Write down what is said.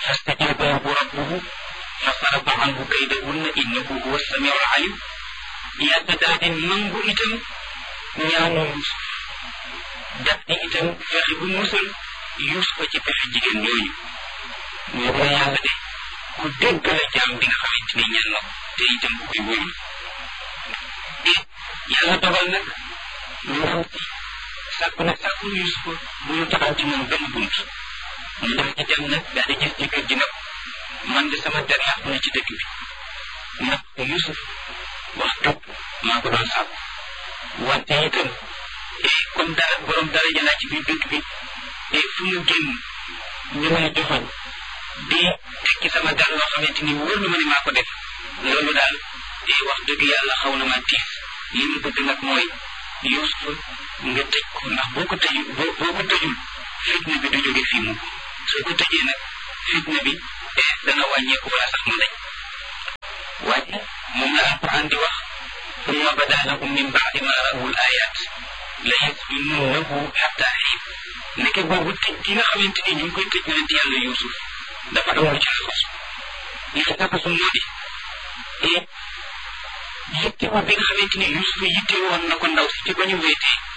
فاستجاب له ربه فصرف عنه كيدهن إنه هو السميع العليم yàlla daal di nangu itam ñaanu Yuusuf daf di itam fexe bu musal Yuusufa ci pexe jigéen ñooñu ñu ko yàlla de ku dégg la jaam bi nga xamante ni ñaan na ko te itam ku koy wóyul te yàlla dogal nag ñu xam ci sàkku nag sàkku Yuusufa bu ñu taxaw ci moom benn bunt mu def ci dem nag daal di gis jëkkër ji nag man de sama der yàqu na ci dëkk bi ndax Yuusuf wax dëgg maa ko doon sàkku wante itam comme dara borom dara jëlaat ci biir dëkk bi te fu mu génn ñu may joxoñ di teg ci sama dara loo xamante ni wóor na ma ne maa ko def loolu daal wax dëgg yàlla xaw na ma tiis li mu bëgg nag mooy Yuusuf nga tëj ko ndax boo ko tëjul boo boo ko tëjul fitna bi du jóge fii mukk soo ko tëjee nag fitna bi dana wàññeeku wala sax mu dañ waaye moom la alquran di wax summa bada lahum min baadi ma rawul ayat la yasjununnahu xatta xiin nekke boobu tëj gi nga xamante ni ñu ngi koy tëj yonent yàlla Yuusuf dafa am lu ci laxasu li ci laxasu moo di et yitte bi nga xamante ni Yuusuf yitte woon na ko ndaw si ci ba ñu wéetee